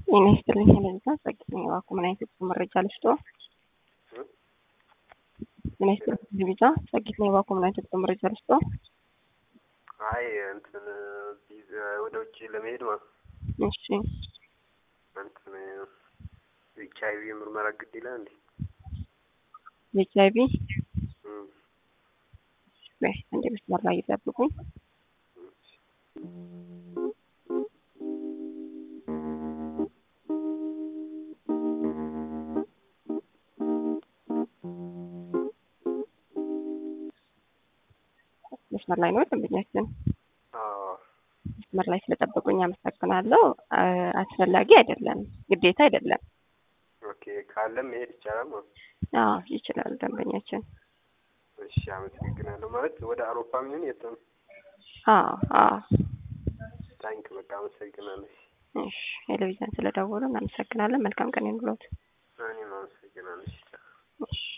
ጤና ይስጥልኝ ለዛ ጸግኝ እባክዎ ምን አይነት የጉዞ መረጃ ልስጦ? ጤና ይስጥልኝ ለቪዛ ጸግኝ እባክዎ ምን አይነት የጉዞ መረጃ ልስጦ? አይ እንትን ወደ ውጭ ለመሄድ ማለት እሺ እንትን ኤች አይ ቪ ምርመራ ግድ ይላል እንዴ? ኤች አይ ቪ እንደ መስመር ላይ ይጠብቁኝ። መስመር ላይ ነው ደንበኛችን። መስመር ላይ ስለጠበቁኝ አመሰግናለሁ። አስፈላጊ አይደለም፣ ግዴታ አይደለም። ኦኬ ካለም መሄድ ይቻላል ማለት ነው። አዎ ይችላል ደንበኛችን። እሺ አመሰግናለሁ። ማለት ወደ አውሮፓ የሚሆን የት ነው? አዎ አዎ። ታንክ በቃ አመሰግናለሁ። እሺ ቴሌቪዥን ስለደወሉ እናመሰግናለን። መልካም ቀን ይሁንልዎት። እኔም አመሰግናለሁ። እሺ